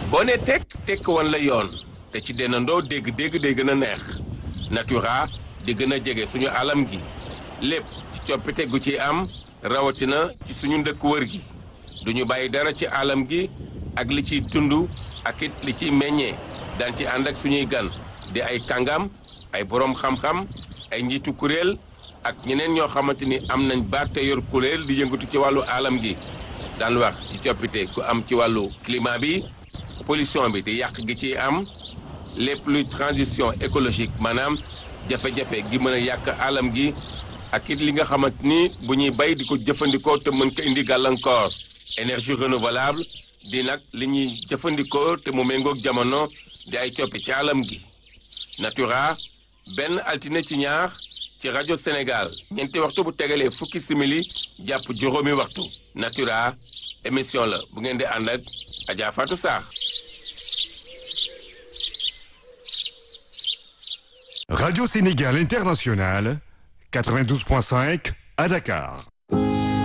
boo ne tekk tekk wan la yoon te ci dennandoo dégg-dégg day gën a neex natura di gën a jege suñu alam gi lépp ci coppite gu ci am rawatina ci suñu ndëkk wër gi duñu bàyyi dara ci alam gi ak li ciy tund ak it li ciy meññee daan ci ànd ak suñuy gan di ay kàngam ay boroom xam-xam ay njiitu kuréel ak ñeneen ñoo xamante ni am nañ baat te yor kuréel di yëngatu ci wàllu alam gi daan wax ci coppite ku am ci wàllu climat bi pollution bi di yàq gi ciy am lépp luy transition écologique maanaam jafe-jafe gi mën a yàq alam gi ak it li nga xamante ni bu ñuy bay di ko jëfandikoo te mën ko indi gàllankoor énergie renouvelable di nag li ñuy jëfandikoo te mu méngoog jamono di ay coppi ci alam gi natura benn altine ci ñaar ci rajo Sénégal ñeenti waxtu bu tegalee fukki simili jàpp juróomi waxtu natura émission la bu ngeen di ànd ak Adja Fatou Sarr Radio Sénégal International, 92.5 à Dakar.